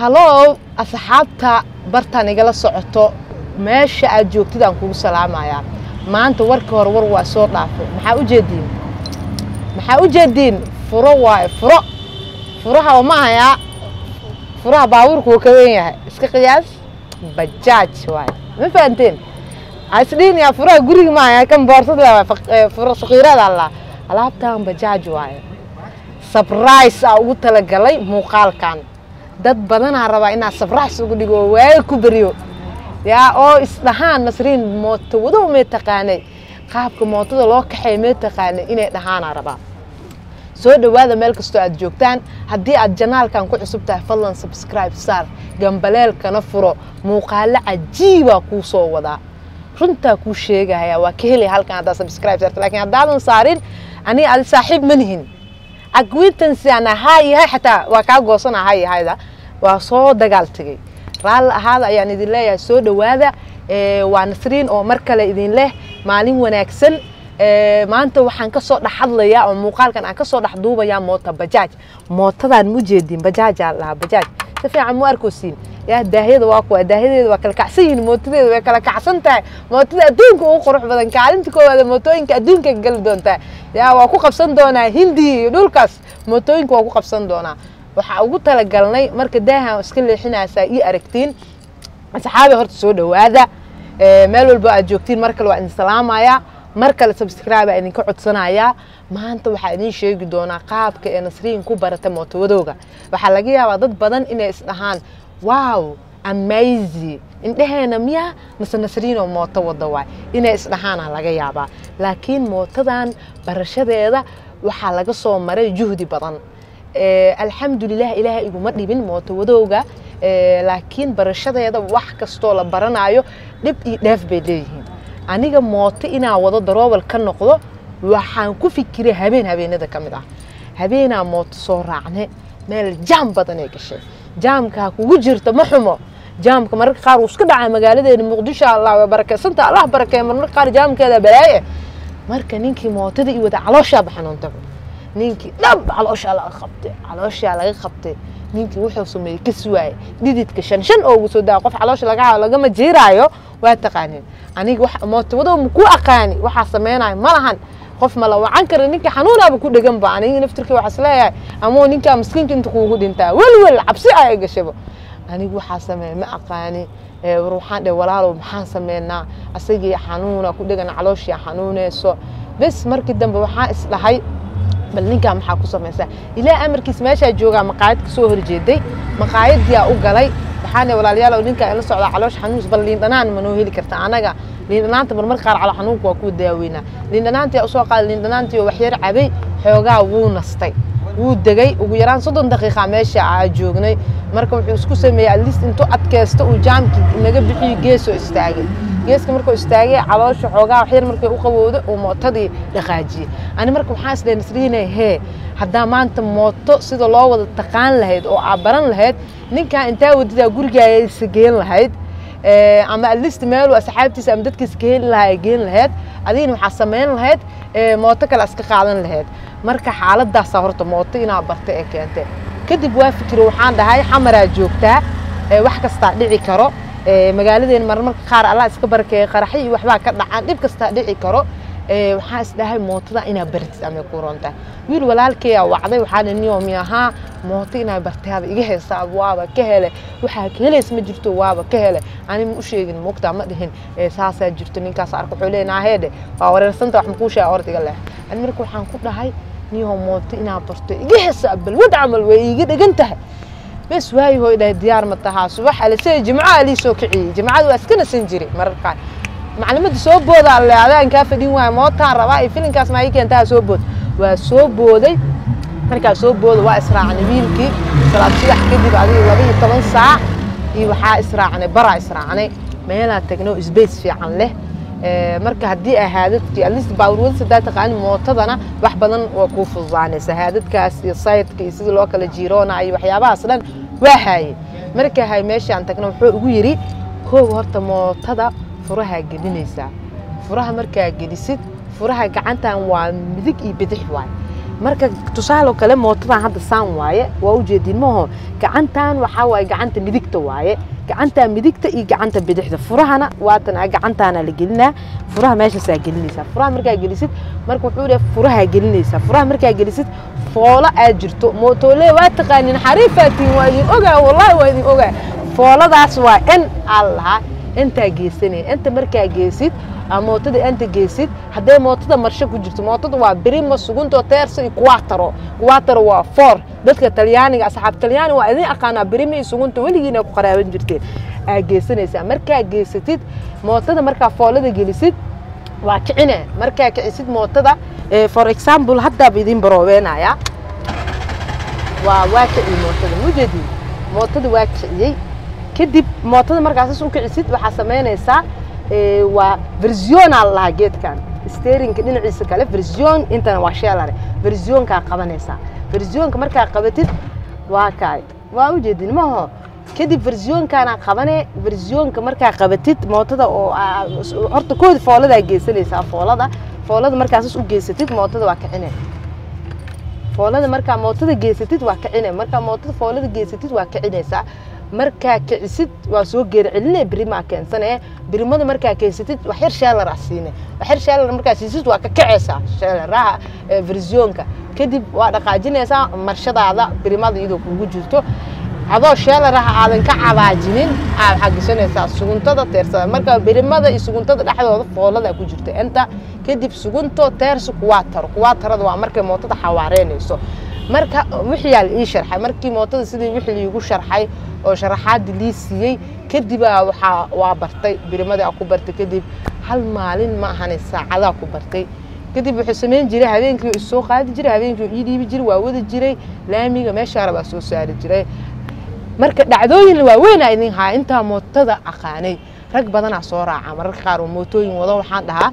halow asxaabta bartaan igala socoto meesha aad joogtid aan kugu salaamayaa maanta warka hore war waa soo dhaafay maxaa u jeediin maxaa u jeediin furo waaye furo furaha ma ahayaa furaha baabuurku wuu ka wen yahay iska qiyaas bajaaj waaye ma fahanteen isdhihin yaa furaha guriga ma ahayaa kan boorsada furo sakiirada allah alaabtan bajaaj waaye sabrise aa ugu talagalay muuqaalkan dad badanaa rabaa inaad sabrise ugu dhigo oo waaga ku beriyo yaa oo isdhahaan nasriin mooto wadow mee taqaanay qaabka mootada loo kaxeey mee taqaanay inay dhahaanaa rabaa soo dhowaada meel kastoo aad joogtaan haddii aad janaalkan ku cusub tahay fadlan subscribe saar gambaleelkana furo muuqaalo cajiibaa kuu soo wadaa runtaa kuu sheegaya waa ka helaya halkan haddaad subscribe saarta lakin haddaadan saarin aniga adi saaxiib ma nihin acquaintance aan ahaa yahay xataa waa kaa goosan ahaa yahayda waa soo dagaal tegey raalli ahaada ayaan idin leeyahay soo dhowaada waa nasriin oo mar kale idin leh maalin wanaagsan maanta waxaan ka soo dhex hadlayaa oo muuqaalkan aan ka soo dhex duubayaa moota bajaaj mootadaan ma ujeedin bajaajaa lahaa bajaaj si fiican mu arkoosiin yaa daahyada waa kuwa daahyadeeda waa kala kacsan yihiin mootadeeda way kala kacsan tahay mootada adduunka ugu qurux badan kaalinta koowaada mootooyinka adduunka gali doontaa yaa waa ku qabsan doonaa hindi iyo dhulkaas mootooyinka waa ku qabsan doonaa waxaa ugu talagalnay marka daahan iska leexinaysaa ii aragtiin asxaabi horta soo dhowaada meel walbo aad joogtiin mar kale waa idin salaamayaa mar kale subscribe aa idinka codsanayaa maanta waxaa idin sheegi doonaa qaabka ee nasriin ku barata mootowadooga waxaa laga yaabaa dad badan inay isdhahaan wow amazy indheheena miyaa mase nasriinoo mooto wada waay inay isdhahaana laga yaabaa laakiin mootadan barashadeeda waxaa laga soo maray juhdi badan alxamdulilah ilaahay iguma dhibin mooto wadowga laakiin barashadeeda wax kastoo la baranayo dhib iyo dheef bay leeyihiin aniga mooto inaa wado daroobal ka noqdo waxaan ku fikiray habeen habeenada ka mid ah habeenaa mooto soo raacne meel jaam badan ee gashay jaamkaa kugu jirta ma xumo jaamka mararka qaar wuu iska dhacaa magaaladeena muqdisho allah waa barakeysanta allah barakeeya marmarka qaar jaamkeeda balaaye marka ninkii mootada i wada calooshaaba xanuuntaba ninkii dhab calooshaa laga qabtay calooshaa laga qabtay ninkii wuxuu sameeyey ka suwaayey dhididka shan shan oogu soo daa qof caloosha laga lagama jiiraayo waa taqaanin aniga mootawadoo ma ku aqaani waxaa sameynayo ma lahan qof ma la wacan kara ninka xanuunaaba ku dhegan ba aniga naftirkii waxaa isleeyahay amoo ninkaa miskiinka inta kuugu dhintaa welwel cabsi ay gashaba anigu waxaa sameeya ma aqaani war waxaan dhe walaalow maxaan sameynaa asagii xanuuna ku dhegan calooshii xanuuneyso bes markii dambe waxaa isdhahay bal ninkaa maxaa ku samaysaa ilaa amarkiis meeshaa joogaa maqaayad ka soo horjeeday maqaayadiyaa u galay waxaan dhe walaalayaalow ninkaa ila socdaa caloosh xanuuns bal liindhanaan ma noo heli karta anaga liindhanaanta marmar qaar calo xanuunka waa kuu daaweynaa liindhanaantii usoo qaaday liindhanaantii oo waxyar cabay xoogaa wuu nastay wuu degay ugu yaraan soddon daqiiqa meesha aa joognay marka wuxuu isku sameeyey atleast intuu adkaysto uu jaamkii naga bixiyo geesoo istaagay geeska markuu istaagay caloosha xoogaa waxyar markay u qabowdo uu mootadii dhaqaajiyey ani marka waxaan isdhahay nasriinay hee haddaa maanta mooto sida loo wada taqaan lahayd oo aa baran lahayd ninkaa intaa wadidaa gurigaasa geen lahayd ama atleast meelu asxaabtiisa ama dadkiisa ka heli lahaa ay geen lahayd adigina waxaa samayn lahayd mooto kale iska qaadan lahayd marka xaaladaasaa horta mooto inaa barta ee keentay kadib waa fikiro waxaan dhahay xamaraa joogtaa wax kastaa dhici karo magaaladeena marmarka qaar allah iska barakeeya qaraxyo iyo waxbaa ka dhacaan dhib kastaa dhici karo waxaa isdhahay mootada inaa bartid amay ku rontahay wiil walaalkeeyaa wacday waxaa dhi niyomi ahaa mooto inaa bartaaba iga heesaa waaba ka hele waxaa ka helays ma jirto waaba ka hele ani ma u sheegin muugtaa ma dhihin saasaa jirto ninkaas arka wuxuu leeyahay heedhe waa wareersanta wax makuu sheega orda iga leex ani marka waxaan ku dhahay niyo mooto inaa barto iga heesaa balwad camal way iiga dhegan tahay bes waayi hooy dhahay diyaar ma tahaa subax alisee jimco alii soo kiciyey jimcada waa iska nasan jiray marar qaar maclimadda soo booda alle adaan kaa fadhin waaya mootaan rabaa iyo filinkaas maa ii keentaa soo bood waa soo booday markaa soo booda waa israacnay wiilkii salaad subax kadib adiga laba iyo toban saac iyo waxaa israacnay baraa israacnay meelaa tagno sbace fiican leh marka haddii aa haadadkii atleast baaburwada sadaa taqaani mootadana wax badan waa kuu fududaanaysa haadadkaas iyo sayidka iyo sidii loo kala jiiroona iyo waxyaabahaas dhan waa haaye markaa hay meeshaan tagna wuxuu ugu yidhi koow horta mootada furahaa gelinaysaa furaha markaa gelisid furaha gacantan waa midig iyo bidix waay marka tusaaloo kale mootadan hadda saan waaye waa ujeediin maho gacantan waxaa waaye gacanta midigta waaye gacanta midigta iyo gacanta bidixda furahana waatan gacantaana la gelinaa furaha meeshaasaa gelinaysaa furaha markaa gelisid marka wuxuu leeyahay furaha gelinaysaa furaha markaa gelisid foolo aad jirto mootole waa taqaanin xariifaatiin waa idin ogaa wallahi waa idin ogaa fooladaas waa in aan lahaa intaa geesanaya inta markaa geesid aa mootada inta geesid hadday mootada marsho ku jirto mootada waa birima sugunto teersa iyo kuwaataro kuwaataro waa foor dadka talyaaniga asxaab talyaani waa idin aqaanaa birima iyo sugunta weligiina ku qaraaban jirteen aa geesanaysaa markaa geesatid mootada markaa foolada gelisid waa kicine markaa kicisid mootada for example haddaaba idin baroobeynaya waa waa kiciy mootada mujeedin mootada waa kiciyey kadib mootada markaasas u kicisid waxaa samaynaysaa waa versionaa lahaa geedkan sterinka dhinaciisa kale version intana waa sheelare versionkaa qabanaysaa versionka markaa qabatid waa kaay waa ujeedin maho kadib versionkaana qabane versionka markaa qabatid mootada oo horta koodi fooladaa geysanaysaa foolada foolada markaasas u geysatid mootada waa kicine foolada markaa mootada geysatid waa kicine markaa mootada foolada geysatid waa kicinaysaa markaa kicisid waa soo geeri celine birimaa keensane birimada markaa keensatid wax yar sheelar ah siine wax yar sheelar markaa siisid waa ka kacaysaa sheelaraha versionka kadib waa dhaqaajinaysaa marshadaada birimada iyadoo kugu jirto adoo sheelaraha aadan ka cabaajinin aad xagisanaysaa suguntada teersada marka birimada iyo suguntada dhexdooda foolada ku jirta inta kadib sugunto teersa kuwaa taro kuwaa tarada waa markay mootada xawaareynayso marka wixiyaa la ii sharxay markii mootada sidii wixii liigu sharxay oo sharaxaadii lii siiyey kadibaa waxaa waa bartay birimadii aa ku bartay kadib hal maalin ma ahane saacadaa ku bartay kadib wuxuu samayn jiray habeenkii isoo qaadi jiray habeenkii ii dhiibi jiray waa wadi jiray laamiga meeshaa rabaa soo saari jiray marka dhacdooyin waaweynaa idin haa intaa mootada aqaanay rag badanaa soo raaca mararka qaar oo mootooyin wado waxaan dhahaa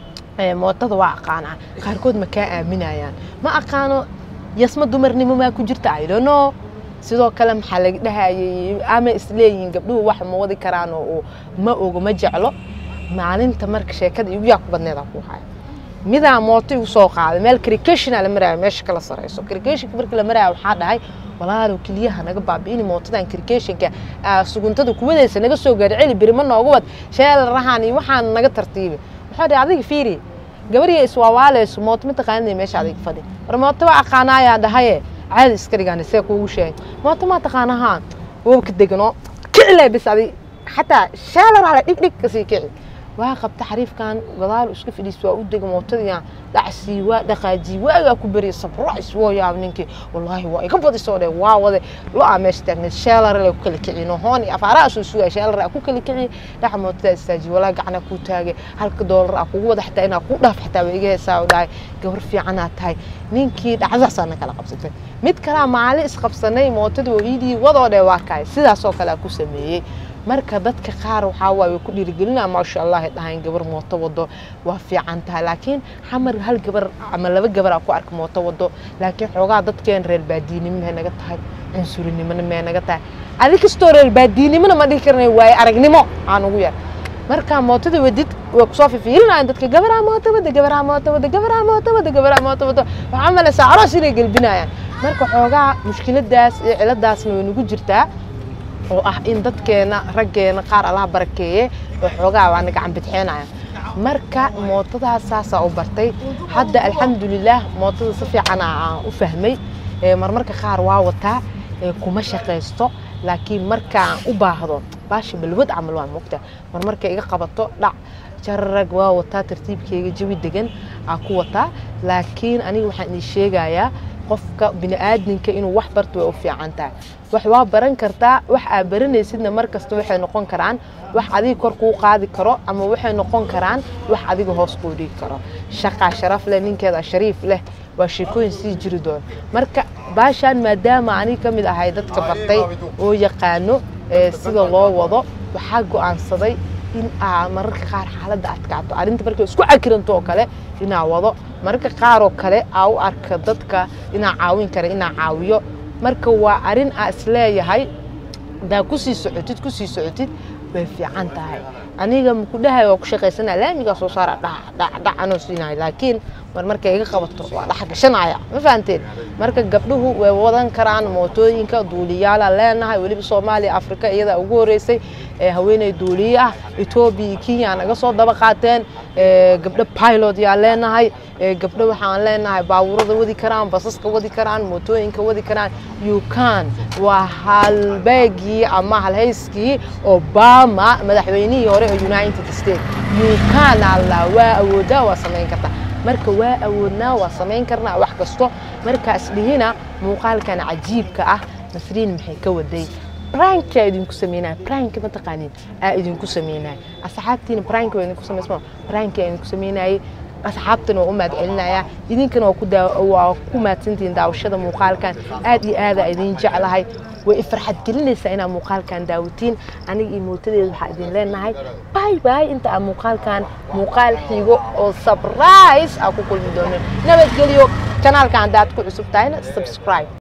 mootada waa aqaanaa qaarkood ma kaa aaminayaan ma aqaano yasma dumarnimo maa ku jirta idono sidoo kale maxaa laga dhahayay ama isleeyihiin gabdhuhu wax ma wadi karaan oo ma ogo ma jeclo maalinta marka sheekada igu yaa ku badneeda ku haya midaa mooto igu soo qaaday meel cricationa la maraayo meesha kala sarayso cricationka markii la maraayo waxaa dhahay walaalow keliyaha naga baabi'ini mootadan cricationka suguntada kuwadaysa naga soo gaari celi birima nooga wad sheelarahan iyo waxaan naga tartiibi waxaa dhahay adiga fiiri gabariya iswaawaaleyso mooto ma taqaanina meesha adiga fadhi war mooto waa aqaanaayaa dhahaye caadi iska dhigaan see kuugu sheegay mooto maa taqaanahaan wabka degano kicile bis adi xataa sheelarale dhigdhig kasii kici waa qabta xariifkan gadaal iska fadhiis waa u dega mootadiyan dhacsii waa dhaqaajii waagaa ku beriya sabrais woo yaab ninkii wallaahi waa iga badisoo dhe waa wade lo-aa meesha taagneed sheelarale ku kala kiciy nohoon iyo afaaraha soo sugaya sheelar aa ku kala kiciy dhaca mootadaa istaajiy walaa gacana kuu taagay halka doolar aa kugu wada xataa inaa kuu dhaaf xataa waa iga heesaa dhahay gabar fiicanaa tahay ninkii dhacdaasaana kala qabsatay mid kalaa maalin isqabsanay mootadii oo iidii wadoo dhe waa kahay sidaasoo kale aa ku sameeyey marka dadka qaar waxaa waaye ku dhiirigelinaa maasha allah dhahayn gabar mooto wado waa fiican tahay laakiin xamar hal gabar ama laba gabar aa ku arka mooto wado laakiin xoogaa dadkeen reer baadiinimo may naga tahay cunsurinimona may naga tahay adi kastoo reer baadiinimona ma dhihi karnay waaye aragnimo aan ugu yar marka mootada wadid way kusoo fifiilinayaan dadka gabaraa mooto wada gabaraa mooto wada gabaraa mooto wada gabaraa mooto wada waxaa malaysaa aroos inay gelbinayaan marka xoogaa mushkiladaas iyo ciladaasna way nagu jirtaa oo ah in dadkeena raggeena qaar allaha barakeeye oo xoogaa waana gacan bidxeenaya marka mootadaas saasaa u bartay hadda alxamdulilaah mootada si fiican aan u fahmay marmarka qaar waa wataa kuma shaqaysto laakiin markaan u baahdo baasha balwad camal waa mogta marmarka iga qabato dhac jararag waa wataa tartiibkeyga jawi degan aa ku wataa laakiin aniga waxaan ii sheegayaa qofka bini'aadinka inuu wax barto way u fiican tahay wax waa baran kartaa wax aa baranaysidna mar kasta waxay noqon karaan wax adiga kor kuu qaadi karo ama waxay noqon karaan wax adiga hoos kuu dhigi karo shaqaa sharaf leh ninkeeda shariif leh waa sheekooyin sii jiri doona marka baashaan maadaama aniga ka mid ahay dadka bartay oo yaqaano sida loo wado waxaa go'aansaday in aa mararka qaar xaaladda adkaato arrinta markay isku cakiranto oo kale inaa wado mararka qaar oo kale aa u arka dadka inaa caawin kara inaa caawiyo marka waa arrin aa isleeyahay hadaa kusii socotid kusii socotid way fiican tahay aniga maku dhahay waa ku shaqaysanaa laamigaa soo saara dhacdhac anoo siinahay laakiin mar markay iga qabato waa dhex gashanaya ma fahanteen marka gabdhuhu way wadan karaan mootooyinka duuliyaala leenahay weliba soomaaliya afrika iyada ugu horeysay haweeney duuliye ah etoobiya iyo kenya naga soo daba qaateen gabdho pilot yaa leenahay gabdho waxaan leenahay baabuurada wadi karaan basaska wadi karaan mootooyinka wadi karaan yukan waa halbeegii ama halhayskii obama madaxweynihii hore ee united states yukan alla waa awoodaa waa samayn kartaa marka waa awoodnaa waa samayn karnaa wax kasto markaas dhihina muuqaalkan cajiibka ah nasriin maxay ka waday brankaa idinku sameynaya branka ma taqaanin aa idinku sameynaya asxaabtiina branka waa idinku samaysma branka idinku sameynayay asxaabtana waa u mahad celinaya idinkana waa ku waa ku mahadsantihiin daawashada muuqaalkan aad iyo aada idin jeclahay way ifarxad gelinaysaa inaad muuqaalkan daawatiin aniga iyo mootadeeda waxaa idin leenahay bay bay inta aan muuqaalkan muuqaal xigo oo surprise aa ku kulmi doonin nabadgelyo kanaalka haddaad ku cusub tahayna subscribe